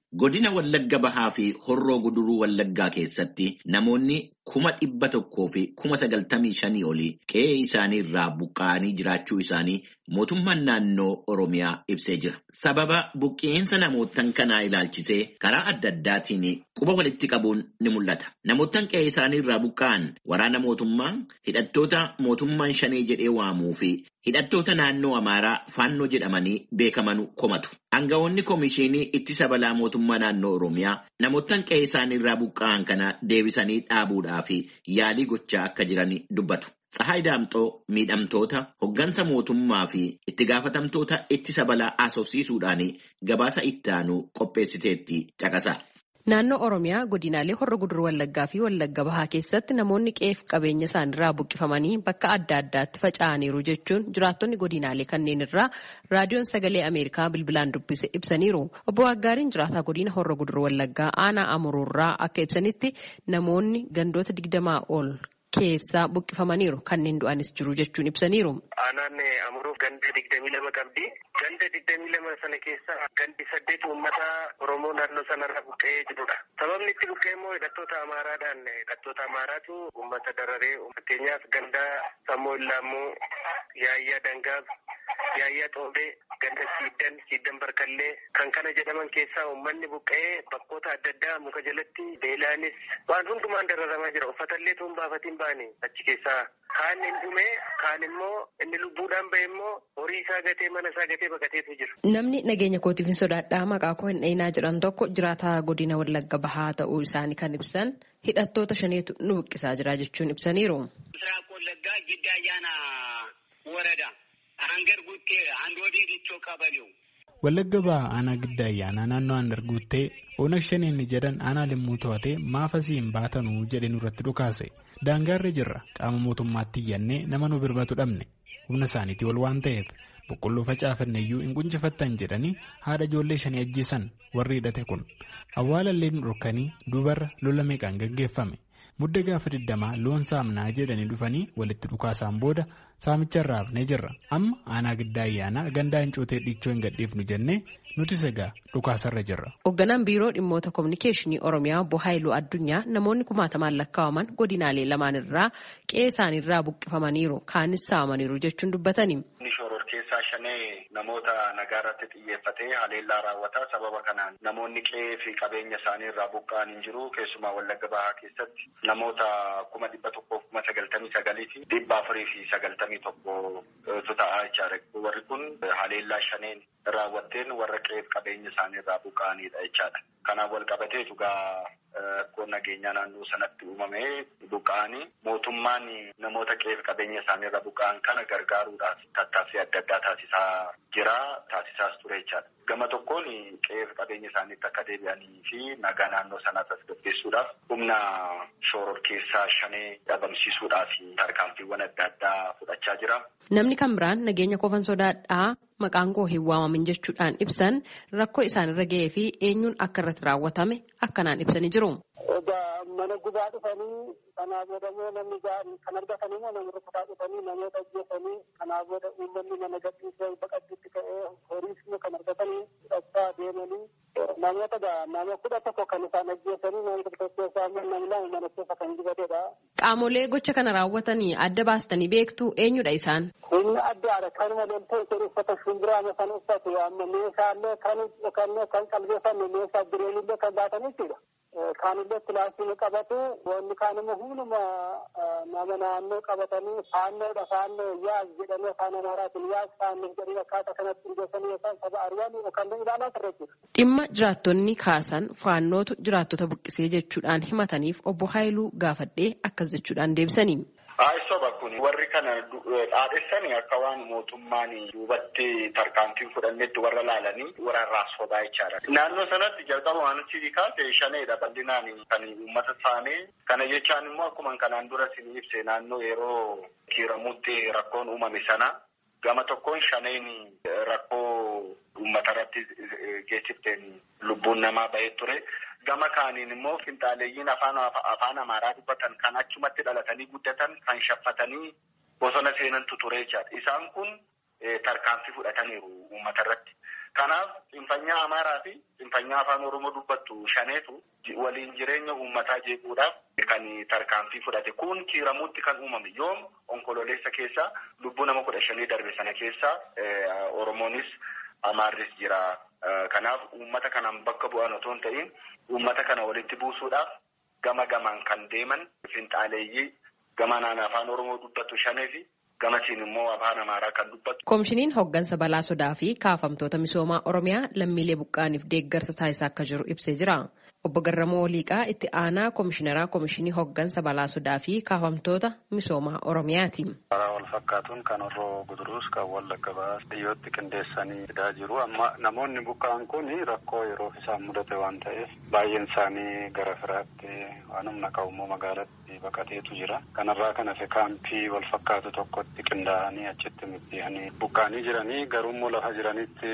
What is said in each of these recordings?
Godina Wallagga Bahaa fi Horroo Guduruu Wallaggaa keessatti namoonni kuma dhibba tokkoo fi kuma sagaltamii shanii olii qe'ee isaanii irraa buqqa'anii jiraachuu isaanii mootummaan naannoo Oromiyaa ibsee jira. Sababa buqqeensa namootan kanaa ilaalchisee karaa adda addaatiin quba walitti qabuun ni mul'ata. Namootan qe'ee isaanii irraa buqqa'an waraana mootummaa hidhattoota mootummaan shanee jedhee waamuu fi hidhattoota naannoo Amaaraa faannoo jedhamanii beekaman komatu. Aangawoonni Komishinii Ittisa Balaa Mootummaa Naannoo Oromiyaa namootan qe'ee isaanii irraa buqqa'an kana deebisanii dhaabuudhaaf yaalii gochaa akka jiran dubbatu. Tsahaay Daamxoo miidhamtoota hoggansa mootummaa fi itti gaafatamtoota ittisa balaa asoosiisuudhaan gabaasa itti aanu qopheessiteetti caqasa. Naannoo Oromiyaa godinaalee Horra Guduruu Wallaggaa fi Wallagga Bahaa keessatti namoonni qe'eef qabeenya isaaniirraa buqqifamanii bakka adda addaatti faca'aniiru jechuun jiraattonni godinaalee kanneen irraa raadiyoon sagalee Ameerikaa bilbilaan dubbise ibsaniiru. Obbo Waggaariin jiraataa godina Horra Guduruu Wallaggaa aanaa Amuruurraa akka ibsanitti namoonni gandoota digdamaa ol keessaa buqqifamaniiru kanneen du'anis jiru jechuun ibsaniiru. Aanaan Amuruuf ganda digdamii lama qabdi. Ganda digdamii lama sana keessa gandi saddeet uummata Oromoo naannoo sanarra buqqa'ee jirudha. Sababni itti buqqa'e immoo hidhattoota Amaaraadhaan hidhattoota Amaaraatu uummata dararee fakkeenyaaf ganda Sammoo Illaammoo, Yaayyaa Dangaaf, Yaayyaa Xoobee, ganda Siiddan, Siiddan Barkallee kan kana jedhaman keessaa uummanni buqqa'ee bakkoota adda addaa muka jalatti beelaanis waan hundumaan dararamaa jira. Uffatallee tuun baafatiin baane achi keessaa kaan hin dhume kaan immoo inni lubbuudhaan bahe immoo horii isaa gatee mana isaa gatee baqateetu jira. Namni nageenya kootiif hin sodaadhaa maqaa koo hin dhayinaa jedhan tokko jiraataa godina Wallagga Bahaa ta'uu isaanii kan ibsan hidhattoota shaneetu nu buqqisaa jira jechuun ibsaniiru. ምስራቅ ወለጋ ጊዳ አያና ወረዳ አንገር ጉቴ አንድ ወዲህ ዲቾ ቀበሌው Wallagga Bahaa aanaa gidda ayyaanaa naannoo aanar guuttee oonag shaneenni jedhan aanaa limmuu to'atee maafasii hin baatanuu jedhe nurratti dhukaase daangaarra jirra qaama mootummaatti iyyannee nama nu birmatu dhabne humna isaaniitii ol waan ta'eef boqqolloo facaafanne iyyuu hin quncifattan jedhanii haadha ijoollee shanii ajjeesan warri hidhate kun awwaalallee nu dhorkanii dubarra lola meeqaan gaggeeffame mudda gaafa digdamaa loon saamnaa jedhanii dhufanii walitti dhukaasaan booda saamicharraa hafnee jirra amma aanaa giddaa ayyaanaa gandaa hin cootee dhiichoo hin gadhiifnu jennee nuti sagaa dhukaasarra jirra. Hoogganaan biiroo dhimmoota kominikeeshinii Oromiyaa obbo Haayiluu Addunyaa namoonni kumaatamaan lakkaa'aman godinaalee lamaan irraa qe'ee isaaniirraa buqqifamaniiru kaanis saamaniiru jechuun dubbatani. Shoror keessaa shanee namoota nagaa irratti xiyyeeffatee haleellaa raawwata. Sababa kanaan namoonni qe'ee fi qabeenya isaanii irraa buqqa'an hin jiru. Keessumaa Wallagga Bahaa keessatti namoota kuma dhibba tokkoof kuma sagaltamii sagalii fi dhibba afurii fi sagaltamii tokkotu ta'aa jechaadha. Warri kun haleellaa shaneen raawwatteen warra qe'ee fi qabeenya isaanii irraa buqqa'anidha jechaadha. Kanaaf wal qabatee dhugaa rakkoon nageenyaa naannoo sanatti uumamee buqqa'anii mootummaan namoota qe'ee fi qabeenya isaanii irraa buqqa'an kana gargaaruudhaaf tattaaffii adda addaa taasisaa jira taasisaas ture jechaadha. Gama tokkoon qe'ee fi qabeenya isaaniitti akka deebi'anii fi nagaa naannoo sanaa tasgabbeessuudhaaf humna shoror keessaa shanee dhabamsiisuudhaaf tarkaanfiiwwan adda addaa fudhachaa jira. Namni kan biraan nageenya kofan sodaadhaa maqaan koo hin waamamin jechuudhaan ibsan rakkoo isaanirra ga'ee fi eenyuun akka irratti raawwatame akkanaan ibsanii jiru. Egaa mana gubaa dhufanii kanaa booda immoo namni gaarii kan argatan immoo namoota kutaa dhufanii namoota ajjeesanii kanaa booda uummanni mana gadhiisee baqachuutti ka'ee horiis immoo kan argatanii fudhachaa deemanii namoota nama kudha tokko kan isaan ajjeesanii namoota tokko keessaa immoo namni lama mana keessa kan gubatedha. Qaamolee gocha kana raawwatanii adda baastanii beektu eenyudha isaan? Humna addaadha. Kanuma loltee isheen uffata shumbiraa kan uffatu amma meeshaalee kan kan qalbeeffanne meeshaa bireenillee kan baatan jechuudha. Kaanillee pilaastii qabatu wanni kaan immoo hunduma nama naannoo qabatanii faannoodha faannoo yaas jedhamee afaan amaaraatiin yaas faannoo jedhanii akkaataa kanatti hundeessanii yookaan saba ari'an yookaan ilaalaa turre jechuudha. Dhimma jiraattonni kaasan faannootu jiraattota buqqisee jechuudhaan himataniif obbo Haayiluu gaafadhee akkas jechuudhaan deebisanii. Soba kun warri kana dhaadhessanii akka waan mootummaan duubatti tarkaanfiin fudhannetti warra laalanii warra sobaa jechaadha. Naannoo sanatti jalqaba waan achi kaase shaneedha bal'inaan kan uummata saamee kana jechaan immoo akkuma kanaan dura isin ibse naannoo yeroo kiiramutti rakkoon uumame sana gama tokkoon shaneen rakkoo uummata irratti geessifteen lubbuun namaa bahee ture. Gama kaaniin immoo finxaaleeyyiin afaan afaan amaaraa dubbatan kan achumatti dhalatanii guddatan kan shaffatanii bosona seenantu ture jechaadha. Isaan kun tarkaanfii fudhataniiru uummata irratti. Kanaaf xinfanyaa Amaaraa fi xinfanyaa afaan Oromoo dubbattu shaneetu waliin jireenya uummataa jeequudhaaf kan tarkaanfii fudhate. Kun kiiramuutti kan uumame yoom onkololeessa keessa lubbuu nama kudha shanii darbe sana keessa Oromoonis Amaarris jira. Kanaaf uummata kanaan bakka bu'an otoo hin ta'in uummata kana walitti buusuudhaaf gama gamaan kan deeman finxaaleeyyii gama naan afaan Oromoo dubbattu shanee fi gamasiin immoo afaan Amaaraa kan dubbattu. Koomishiniin hoggansa balaa sodaa fi kaafamtoota misoomaa Oromiyaa lammiilee buqqaaniif deeggarsa taasisaa akka jiru ibsee jira. Obbo Garramoo Liiqaa itti aanaa koomishineraa koomishinii hoggansa balaa sodaa fi kaafamtoota misoomaa Oromiyaati. Karaa wal fakkaatuun kan horroo guduruus kan wallagga baas dhiyyootti qindeessanii fidaa jiru. Amma namoonni buqqaan kun rakkoo yeroof isaan mudate waan ta'eef baay'een isaanii gara firaatti waan humna qabu magaalatti baqateetu jira. Kanarraa kan hafe kaampii wal fakkaatu tokkotti qindaa'anii achitti middihanii buqqaanii jiranii garuummoo lafa jiranitti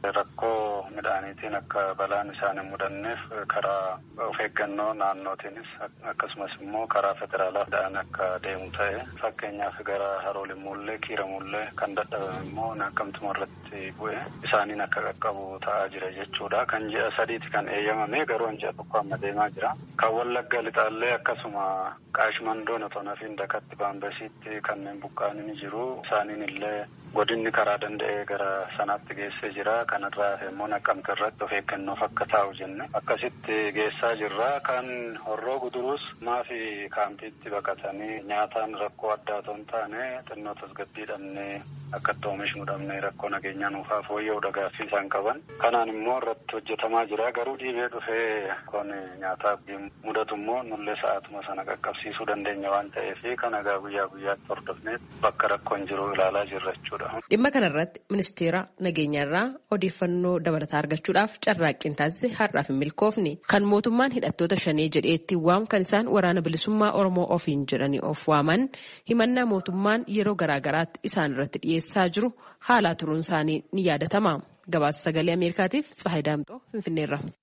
rakkoo midhaaniitiin akka balaan isaan hin mudanneef karaa of eeggannoo naannootiinis akkasumas immoo karaa federaalaa dhaan akka deemu ta'e fakkeenyaaf gara haroolimmuullee kiiramullee kan dadhabame immoo naqamtuma irratti bu'e isaaniin akka qaqqabu ta'aa jira jechuudha. Kan ji'a sadiiti kan eeyyamame garuu ji'a tokko amma deemaa jira. Kan wallagga lixaallee akkasuma qaashmandoon otoo nafiin dakatti baambasiitti kanneen buqqaanii ni jiru. Isaaniin illee godinni karaa danda'ee gara sanaatti geessee jira. Kanarraa immoo naqamte irratti of eeggannoof akka taa'u jenne akkasitti geessaa jirra. Kan horroo guduruus maafi kaampiitti baqatanii nyaataan rakkoo addaa otoo hin taane xinnoo tasgabbii dhabnee akka itti oomishnu dhabnee rakkoo nageenyaa nuufaa fooyya'uu gaaffii isaan qaban. Kanaan immoo irratti hojjetamaa jira. Garuu dhiibee dhufee kun nyaataaf mudatu immoo nullee sa'aatuma sana qaqqabsiisuu dandeenya waan ta'eef kan egaa guyyaa guyyaatti hordofnee bakka rakkoon jiru ilaalaa jirra jechuudha. Dhimma kanarratti ministeera nageenyaarraa odeeffannoo dabalataa argachuudhaaf carraaqqiin taasise har'aaf hin milkoofne. Kan mootummaan hidhattoota shanee jedhee ittiin waamu kan isaan waraana bilisummaa Oromoo ofiin jedhanii of waaman himannaa mootummaan yeroo garaagaraatti isaan irratti dhiyeessaa jiru haalaa turuun isaanii ni yaadatama. Gabaasa sagalee Ameerikaatiif Tsahayi Daamxoo Finfinneerra.